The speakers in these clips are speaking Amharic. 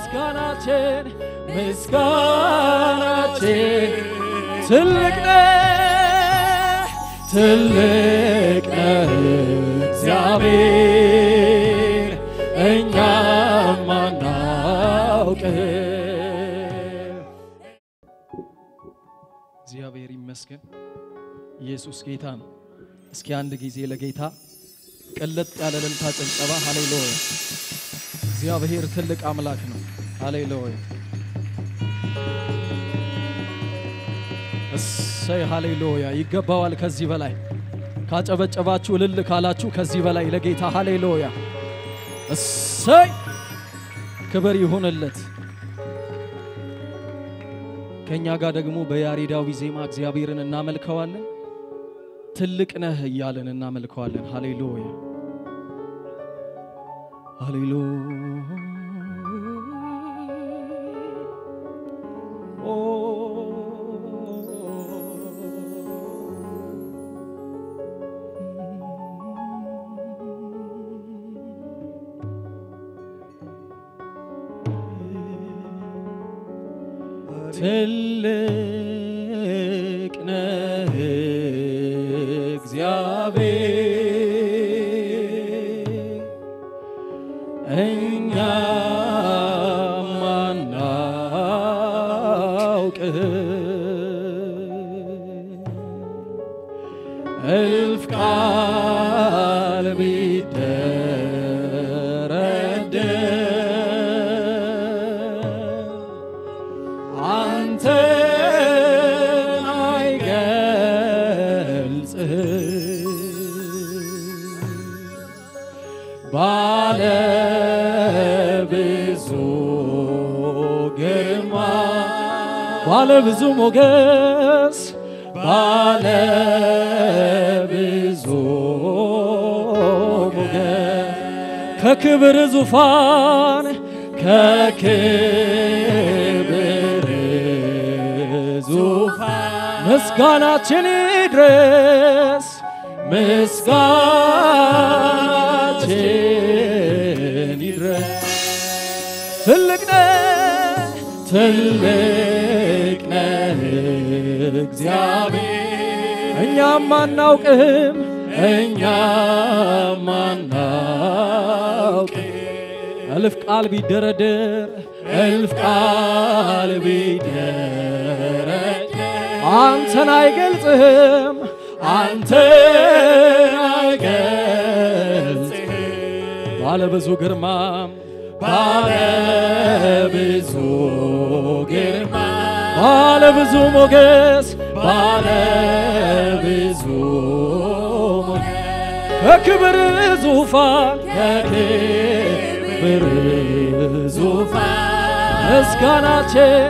ምስጋናችን ምስጋናችን ትልቅ ነህ ትልቅ ነህ እግዚአብሔር እኛም አናውቅም። እግዚአብሔር ይመስገን። ኢየሱስ ጌታ ነው። እስኪ አንድ ጊዜ ለጌታ ቅልጥ ያለ እልልታ ጭብጨባ። ሃሌሉያ! እግዚአብሔር ትልቅ አምላክ ነው። ሃሌሉያ! እሰይ ሃሌሉያ! ይገባዋል። ከዚህ በላይ ካጨበጨባችሁ እልል ካላችሁ ከዚህ በላይ ለጌታ ሃሌሉያ! እሰይ ክብር ይሁንለት። ከእኛ ጋር ደግሞ በያሬዳዊ ዜማ እግዚአብሔርን እናመልከዋለን። ትልቅ ነህ እያለን እናመልከዋለን። ሃሌሉያ ሃሌሉያ ትልቅ ነህ እግዚአብሔር እኛም አናውቅም እልፍ ቃል ቢደረደር አንተን አይገልጽም ባለ ብዙ ግርማ ባለ ብዙ ሞገስ ባለ ብዙ ሞገስ ከክብር ዙፋን ከክብር ዙፋን ምስጋናችን ይድረስ ምስጋናችን ይድረስ። ትልቅ ነህ ትልቅ ነህ እግዚአብሔር እኛም አናውቅም እኛም አናውቅም እልፍ ቃል ቢደረደር እልፍ ቃል ቢደረደር አንተን አይገልጽህም አንተን አይገልጽህም ባለ ብዙ ግርማ ባለ ብዙ ግርማ ባለ ብዙ ሞገስ ባለ ብዙ ሞገስ ከክብር ዙፋን ከክብር ዙፋን ምስጋናችን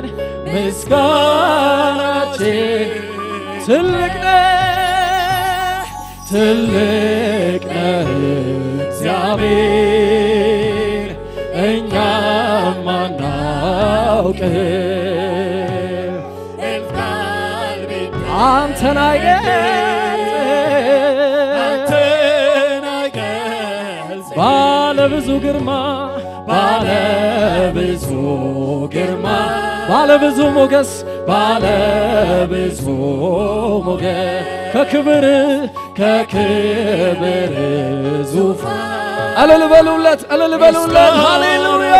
ምስጋናችን ትልቅ ነህ ትልቅ ነህ እግዚአብሔር እኛም አናውቅም አንተን አይገልጽም ባለ ብዙ ግርማ ባለ ብዙ ግርማ ባለ ብዙ ሞገስ ባለ ብዙ ሞገስ ከክብር ከክብር ዙፋን እልል በሉለት እልል በሉለት ሃሌሉያ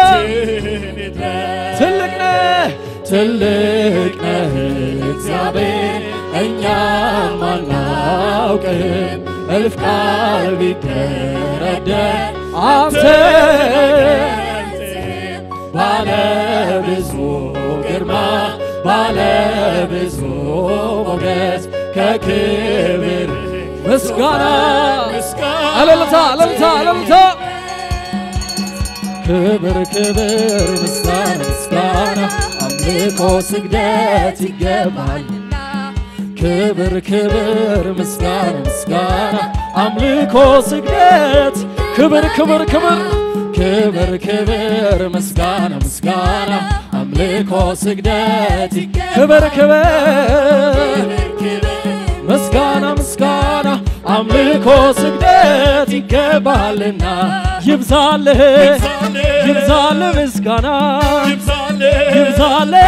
ትልቅ ነህ ትልቅ ነህ እግዚአብሔር እኛም አናውቅም እልፍ ቃል ቢደረደር አንተ ባለ ብዙ ግርማ ባለ ብዙ ሞገስ ከክብር ምስጋና እልልታ እልልታ እልልታ ክብር ክብር ምስጋና ምስጋና አምልኮ ስግደት ይገባልና ክብር ክብር ምስጋና ምስጋና አምልኮ ስግደት ክብር ክብር ክብር ክብር ክብር ምስጋና ምስጋና አምልኮ ስግደት ክብር ክብር ምስጋና ምስጋና አምልኮ ስግደት ይገባልና ይብዛልህ ይብዛልህ ምስጋና ይብዛልህ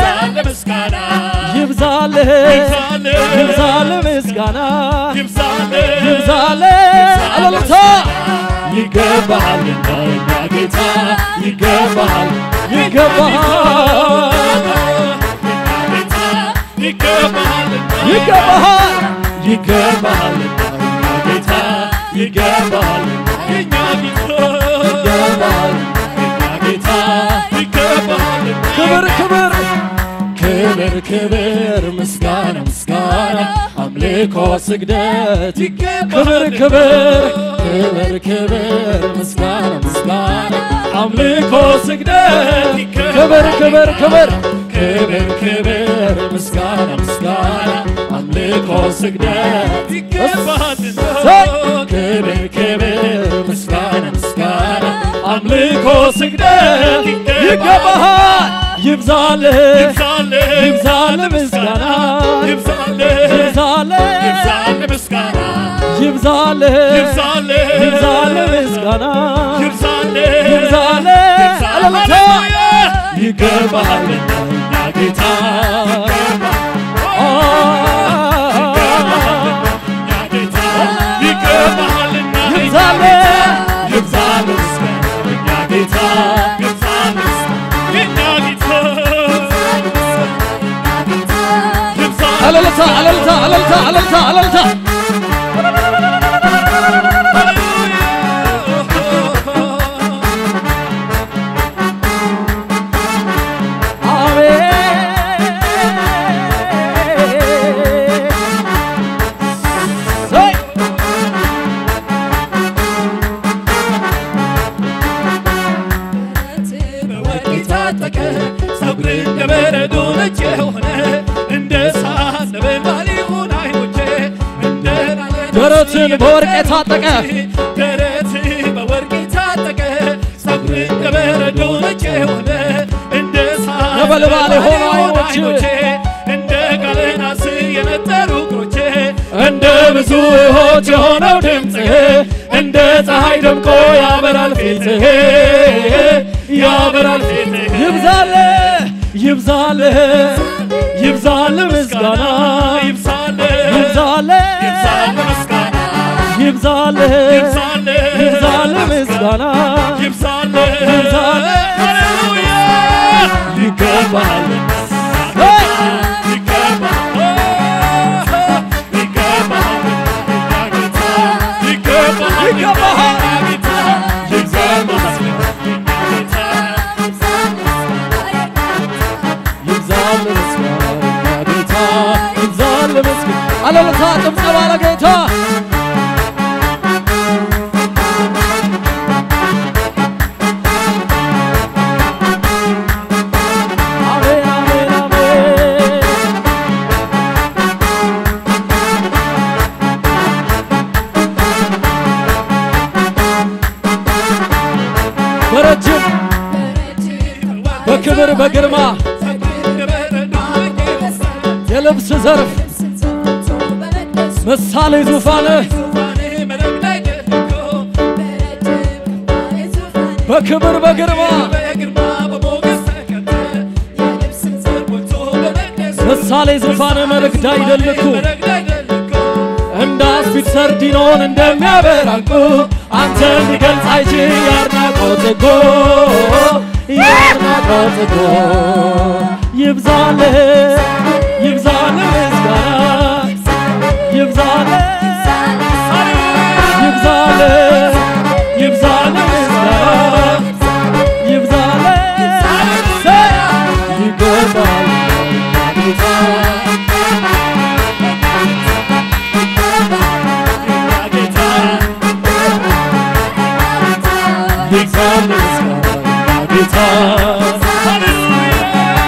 ይብዛልህ ይብዛልህ ምስጋና ይብዛልህ አለልታ ይገባሃልና የኛ ጌታ ይገባሃል ይገባሃል ይገባሃል ይገባሃል ጌታ ይገባሃል ይገባሃል ጌታ ክብር ክብር ክብር ክብር ምስጋና ምስጋና አምልኮ ስግደት ክብር ክብር ክብር ክብር ምስጋና ምስጋና አምልኮ ስግደት ክብር ክብር ክብር ክብር ክብር ምስጋና ምስጋና አምልኮ ስግደት ሰይ! ክብር ክብር ምስጋና ምስጋና አምልኮ ስግደት ይገባሃል ይብዛልህ ይብዛልህ ምስጋና ይብዛልህ ይብዛልህ ይብዛልህ ምስጋና ይብዛልህ አለልታ ይገባሃልና እኛ ጌታ ይብዛልህ ይብዛልህ ምስጋና እኛ ጌታ አለልታ አለልታ አለልታ አለልታ አለልታ አቤት ሰይ! በወርቅ የታጠቀ ፀጉር እንደ በረዶ ነጭ የሆነ እንደ እሳት ነበልባል ይሁን ዓይኖቼ እንደ ናለት ደረትን በወርቅ የታጠቀ ደረት በወርቅ የታጠቀ ፀጉር እንደ በረዶ ነጭ የሆነ እንደ እሳት ነበልባል የሆኑ የሆኑ ዓይኖቼ እንደ ጋለ ናስ የነጠሩ እግሮቼ እንደ ብዙ ውኆች የሆነው ድምፅህ እንደ ፀሐይ ደምቆ ያበራል ፊትህ ያበራል ፊትህ ይብዛልህ ይብዛልህ ይብዛልህ ምስጋና ይብዛልህ ይብዛልህ ይብዛልህ ምስጋና ይብዛልህ ይብዛልህ ይብዛልህ ምስጋና ይብዛልህ ይብዛልህ ሃሌሉያ ይገባሃል ይገባል ይገባሃል ይብዛልህ ምስጋና ጌታ ይብዛልህ ምስጋና አለልታ ጭብጨባ ለጌታ አሜን አሜን አሜን በረጅም በክብር በግርማ የልብስ ዘርፍ ምሳሌ ዙፋንህ በክብር በግርማ ምሳሌ ዙፋን መልእክት አይደልኩ እንደ አስፊት ሰርዲኖን እንደሚያበራ ዕንቁ አንተን ሊገልጽ አይችል የአድናቆት ጥጎ የአድናቆት ጥጎ ይብዛልህ ይብዛልህ ምስጋና ይብዛልህ ይብዛልህ ይብዛልህ ምስጋና ይብዛልህ ይገባል ጌታ ይብዛልህ ምስጋና ጌታ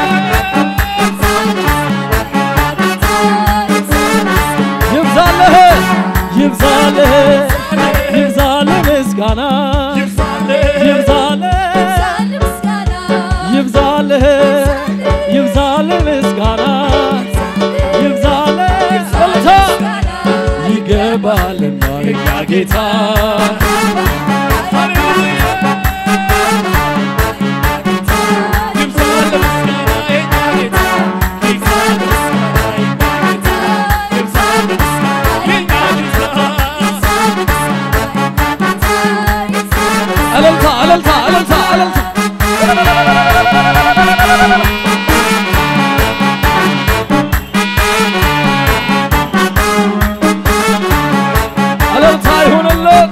ይብዛልህ ጌታ ሃሌሉያ ይብዛል ምስጋና የኛ ጌታ ይብዛል ምስጋና የኛ ጌታ ይብዛል ምስጋና የኛ ጌታ እልልታ እልልታ እልልታ እልልታ እልልታ ይሁንልን።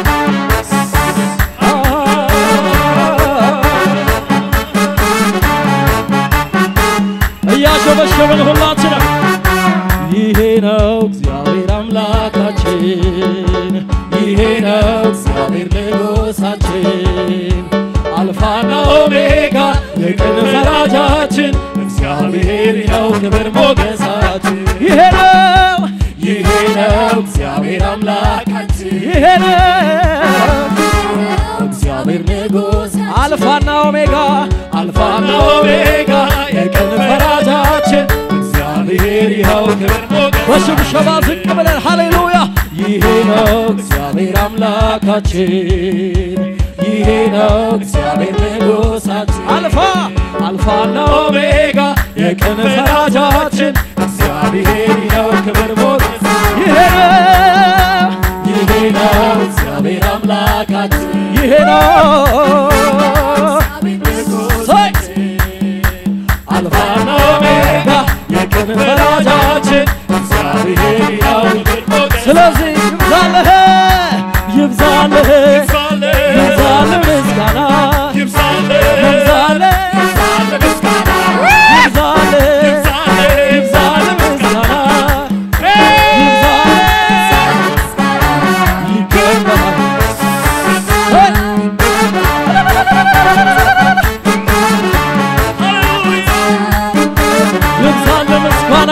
እያሸበሸብን ሁላችንም ይሄ ነው እግዚአብሔር አምላካችን፣ ይሄ ነው እግዚአብሔር ንጉሳችን፣ አልፋና ኦሜጋ የቀን ፈራጃችን፣ እግዚአብሔር ነው ክብር ሞገሳችን። ይሄ ነው ይሄ ነው እግዚአብሔር አምላካችን፣ ይሄ ነው እግዚአብሔር ንጉስ አልፋና ኦሜጋ አልፋና ኦሜጋ የቀን ፈራጃችን እግዚአብሔር ይኸው ክብር ሞገስ በሽብሸባ ዝቅ ብለን ሃሌሉያ ይሄ ነው እግዚአብሔር አምላካችን ይሄ ነው እግዚአብሔር ንጉሳችን አልፋ አልፋና ኦሜጋ የቀን ፈራጃችን እግዚአብሔር ይኸው ክብር ሞገስ ይሄ ነው ይሄ ነው እግዚአብሔር አምላካችን ይሄ ነው ሰይ አልፋና ኦሜጋ የቀን ፈራጃችን እግዚአብሔር ያው ስለዚህ ይብዛልህ ይብዛልህ ይብዛልህ ምስጋና ይብዛልህ ይብዛልህ ይብዛልህ ምስጋና ይብዛልህ ይገባል ሰይ ይብዛልህ ምስጋና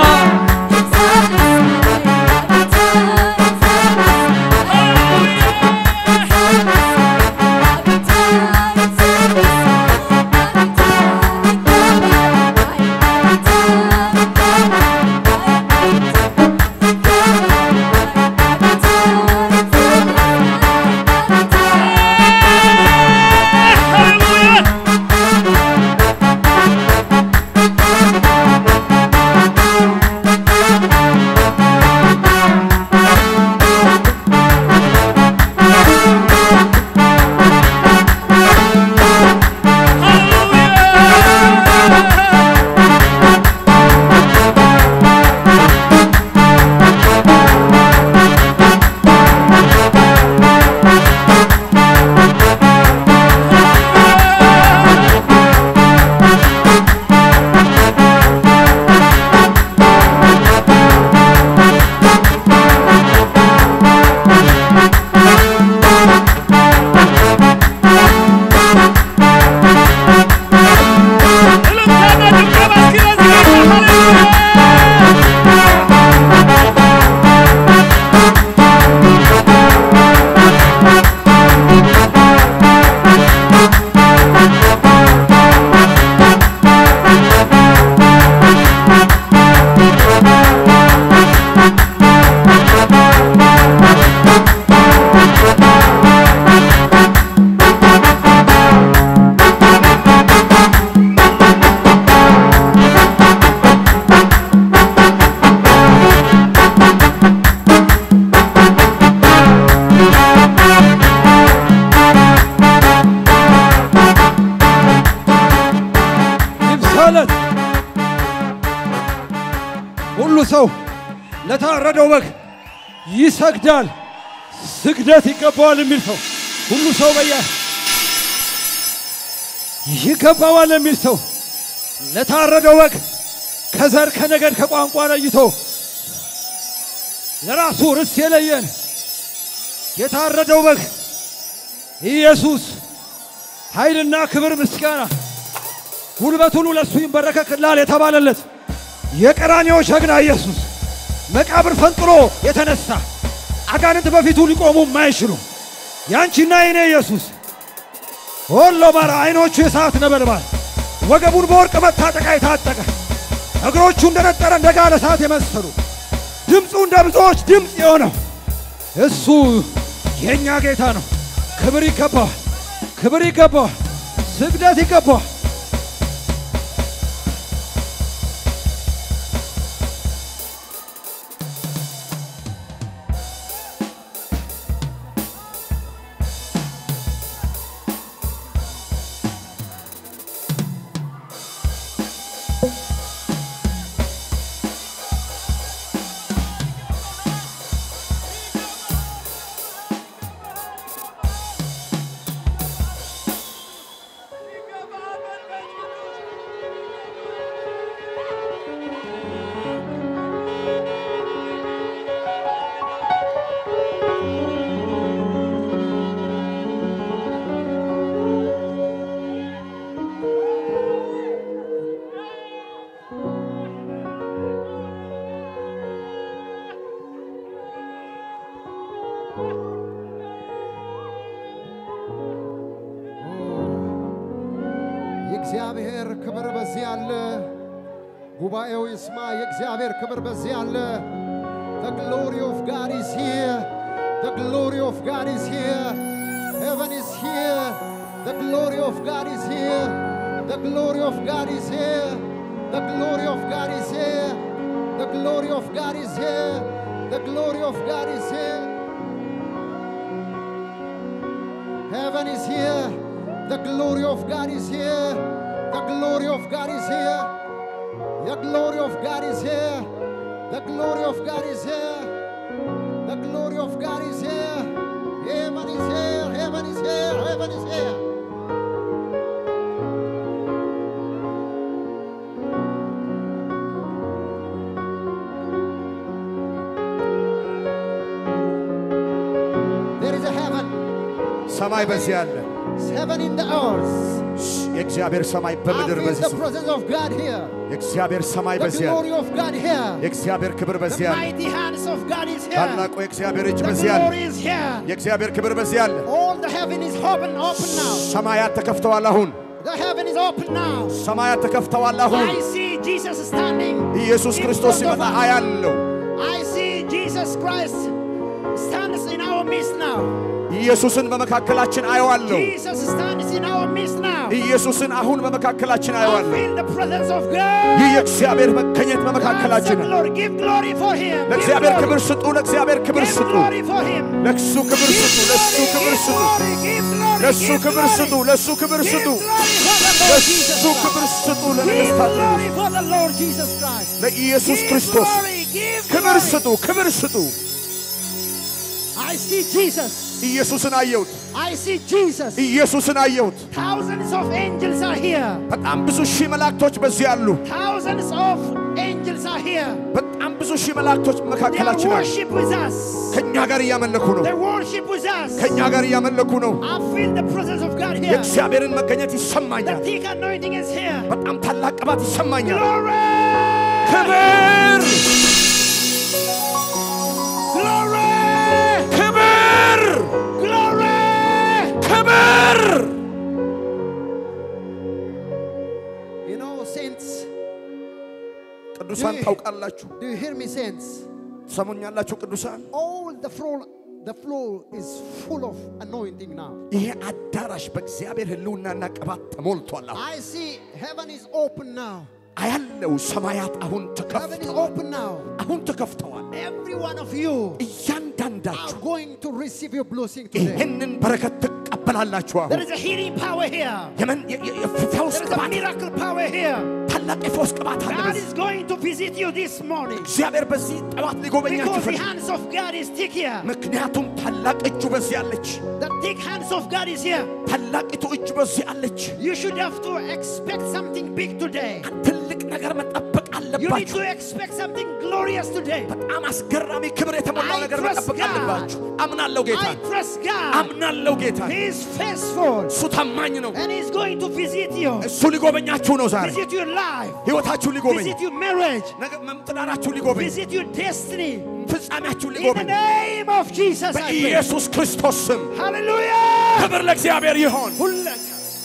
ይብዛለት ሁሉ ሰው ለታረደው በግ ይሰግዳል፣ ስግደት ይገባዋል የሚል ሰው ሁሉ ሰው በያ ይገባዋል የሚል ሰው ለታረደው በግ ከዘር ከነገድ ከቋንቋ ለይቶ ለራሱ ርስት የለየን የታረደው በግ ኢየሱስ ኃይልና ክብር ምስጋና ጉልበት ሁሉ ለእሱ ይንበረከክላል የተባለለት የቀራኔው ጀግና ኢየሱስ መቃብር ፈንጥሮ የተነሳ አጋንንት በፊቱ ሊቆሙ የማይችሉ ያንቺና የኔ ኢየሱስ ወሎ ባራ አይኖቹ የሰዓት ነበልባል ወገቡን በወርቅ መታጠቂያ የታጠቀ እግሮቹ እንደነጠረ እንደ ጋለ እሳት የመሰሉ ድምፁ እንደ ብዙዎች ድምፅ የሆነው እሱ የእኛ ጌታ ነው። ክብር ይገባዋል። ክብር ይገባዋል። ስግደት ይገባዋል። የእግዚአብሔር ክብር በዚህ አለ። ጉባኤው ይስማ። የእግዚአብሔር ክብር በዚህ አለ። The glory of God is here. The glory of God is here. Heaven is here. The glory of God is here. The glory of God is here. The glory of God is here. The glory of God is here. The glory of God is here. Heaven is here. The glory of God is here. The glory of God is here. The glory of God is here. The glory of God is here. The glory of God is here. Heaven is here. Heaven is here. Heaven is here. There is a heaven. ሰማይ በዚህ አለ። It's heaven in the earth. የእግዚአብሔር ሰማይ I በምድር feel በዚህ the ስፍራ presence of God here. የእግዚአብሔር ሰማይ The በዚህ አለ። glory of God here. የእግዚአብሔር ክብር The በዚህ አለ። mighty hands of God is here. ታላቁ የእግዚአብሔር እጅ The በዚህ አለ። glory is here. የእግዚአብሔር ክብር በዚህ አለ። All the heaven is open, open now. ሰማያት ተከፍተዋል። አሁን The heaven is open now. ሰማያት ተከፍተዋል። አሁን I see Jesus standing. ኢየሱስ in ክርስቶስ front of ሲመጣ us. አያለው። I see Jesus Christ stands in our midst now. ኢየሱስን በመካከላችን አየዋለሁ። Jesus stands in our midst now. ኢየሱስን አሁን በመካከላችን I አየዋለሁ። feel the presence of God. ይህ የእግዚአብሔር መገኘት Dance በመካከላችን the ነው። glory. Give glory for him. Give ለእግዚአብሔር glory. ክብር ስጡ። ለእግዚአብሔር ክብር Give ስጡ። glory for him. ለእሱ ክብር Give ስጡ። ለእሱ glory, ክብር give ስጡ። glory, give glory, ለእሱ give ክብር glory. ስጡ። ለእሱ ክብር Give ስጡ። glory for the Lord ለእሱ Jesus ክብር Christ. ስጡ። Give ለነገሥታት glory for the Lord Jesus Christ. ለኢየሱስ Give ክርስቶስ glory, give ክብር glory. ስጡ። ክብር ስጡ። I see Jesus. ኢየሱስን አየሁት። I see Jesus. ኢየሱስን አየሁት። Thousands of angels are here. በጣም ብዙ ሺህ መላእክቶች በዚህ አሉ። Thousands of angels are here. በጣም ብዙ ሺህ መላእክቶች They መካከላችን አሉ። worship with us. ከእኛ ጋር እያመለኩ ነው። They worship with us. ከእኛ ጋር እያመለኩ ነው። I feel the presence of God here. የእግዚአብሔርን መገኘት The ይሰማኛል። thick anointing is here. በጣም ታላቅ ቅባት ይሰማኛል። Glory! ክብር Glory! ክብር Glory! ክብር You know, saints, ቅዱሳን ታውቃላችሁ፣ do you hear me, saints? ትሰሙኛላችሁ ቅዱሳን። All the floor, the floor is full of anointing now. ይሄ አዳራሽ በእግዚአብሔር ሕልውናና ቅባት ተሞልቷል። አሁን I see heaven is open now. አያለው ሰማያት አሁን Heaven is ተከፍተዋል። open now. አሁን ተከፍተዋል። Every one of you are እያንዳንዳችሁ going to receive your blessing today. ይህንን በረከት ትቀበላላችሁ። There አሁን is a healing power here. የመን- የ- የ- የፈውስ There is a ቅባት miracle power here. ታላቅ የፈውስ ቅባት አለ God በዚህ is going to visit you this morning. እግዚአብሔር በዚህ ጠዋት ሊጎበኛችሁ Because the ይፈልጋል። hands of God is thick here. ምክንያቱም ታላቅ እጁ በዚህ አለች። The thick hands of God is here. ታላቂቱ እጁ በዚህ አለች። You should have to expect something big today. ትልቅ ነገር መጠበቅ You need አለባችሁ። to expect something glorious today. በጣም አስገራሚ ክብር የተሞላው I ነገር trust መጠበቅ God. አለባችሁ። አምናለሁ ጌታ I trust God. አምናለሁ ጌታ He is faithful. እሱ ታማኝ ነው። And He's going to visit you. እሱ ሊጎበኛችሁ ነው ዛሬ Visit your life. ህይወታችሁ ሊጎበኝ Visit your marriage. ነገ መምጥናናችሁ ሊጎበኝ Visit your destiny. ፍጻሜያችሁን In the ሊጎበኝ name of Jesus, I pray. በኢየሱስ ክርስቶስ ስም Hallelujah. ክብር ለእግዚአብሔር ይሆን።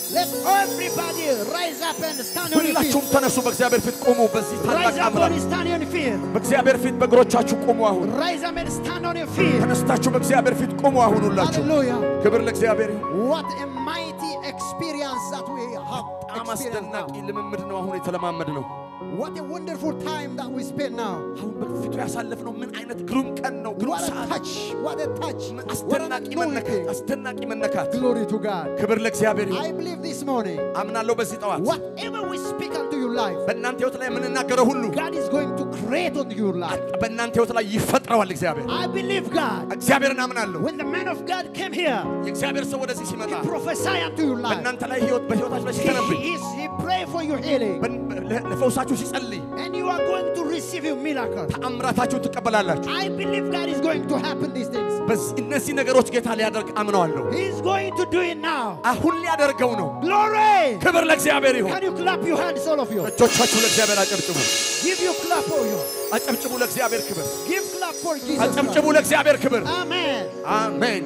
Let everybody rise up and stand on your ሁላችሁም feet. ተነሱ፣ በእግዚአብሔር ፊት ቁሙ። በዚህ ታላቅ Rise up አምላክ and stand on your feet. በእግዚአብሔር ፊት በእግሮቻችሁ ቁሙ። አሁን Rise up and stand on your feet. ተነስታችሁ በእግዚአብሔር ፊት ቁሙ። አሁን ሁላችሁ Hallelujah. ክብር ለእግዚአብሔር ይሁን። What a mighty experience that we have በጣም experienced አስደናቂ now. ልምምድ ነው አሁን የተለማመድ ነው። What a wonderful time that we spend now. አሁን በፊቱ ያሳለፍነው ምን አይነት ግሩም ቀን ነው፣ ግሩም What a ሰዓት፣ touch. What a touch. What an አስደናቂ መነካት፣ anointing. አስደናቂ መነካት። Glory to God. ክብር ለእግዚአብሔር ይሁን። I believe this morning, አምናለሁ በዚህ ጠዋት whatever we speak unto your life, በእናንተ ህይወት ላይ የምንናገረው ሁሉ God is going to create unto your life. በእናንተ ህይወት ላይ ይፈጥረዋል። እግዚአብሔር I believe God. እግዚአብሔርን አምናለሁ። When the man of God came here, የእግዚአብሔር ሰው ወደዚህ ሲመጣ he prophesied unto your life. በእናንተ ላይ ህይወት በህይወታችሁ ላይ He, ሲተነብይ he, is- he prayed for your healing. በን- ለ- ለፈውሳችሁ ሲጸልይ And you are going to receive your miracle. ተአምራታችሁን ትቀበላላችሁ። I believe God is going to happen these things. በዚህ እነዚህ ነገሮች ጌታ ሊያደርግ አምነዋለሁ። He is going to do it now. አሁን ሊያደርገው ነው። Glory! ክብር ለእግዚአብሔር ይሁን። Can you clap your hands, all of you? እጆቻችሁ ለእግዚአብሔር አጨብጭቡ። Give your clap for you. አጨብጭቡ ለእግዚአብሔር ክብር። Give clap for Jesus. አጨብጭቡ Christ. ለእግዚአብሔር ክብር። Amen. አሜን።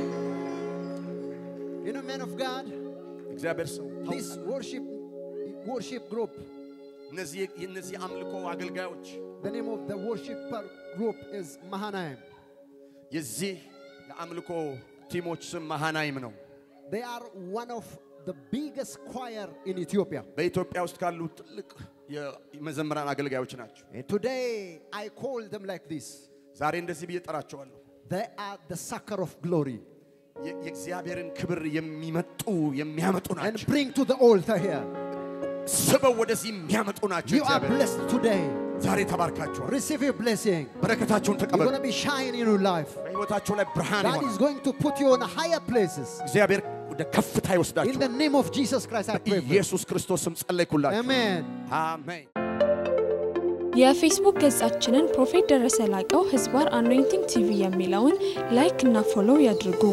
You know, man of God, እግዚአብሔር ሰው this worship worship group, እነዚህ የእነዚህ አምልኮ አገልጋዮች the name of the worshiper group is Mahanaim. የዚህ የአምልኮ ቲሞች ስም መሃናይም ነው። They are one of the biggest choir in Ethiopia. በኢትዮጵያ ውስጥ ካሉ ትልቅ የመዘምራን አገልጋዮች ናቸው። And today I call them like this. ዛሬ እንደዚህ ብዬ ጠራቸዋለሁ። They are the sucker of glory. የ- የእግዚአብሔርን ክብር የሚመጡ የሚያመጡ And ናቸው። bring to the altar here. ስበው ወደዚህ የሚያመጡ ናቸው። You are እግዚአብሔር blessed today. ዛሬ ተባርካችኋል። Receive your blessing. በረከታችሁን You're ተቀበሉ። going to be shining in your life. በሕይወታችሁ ላይ ብርሃን God ይሆናል። is going to put you on higher places. እግዚአብሔር ወደ ከፍታ In ይወስዳችሁ። the name of Jesus Christ, I pray for you. ኢየሱስ ክርስቶስ ስም ጸለይኩላችሁ። Amen. አሜን። የፌስቡክ ገጻችንን ፕሮፌት ደረሰ ላቀው ህዝባር አኖይንቲንግ ቲቪ የሚለውን ላይክ እና ፎሎው ያድርጉ።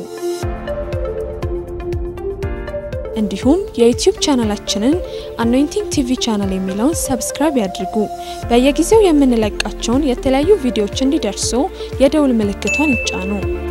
እንዲሁም የዩቲዩብ ቻናላችንን አኖይንቲንግ ቲቪ ቻናል የሚለውን ሰብስክራይብ ያድርጉ። በየጊዜው የምንለቃቸውን የተለያዩ ቪዲዮዎች እንዲደርሱ የደውል ምልክቷን ይጫኑ።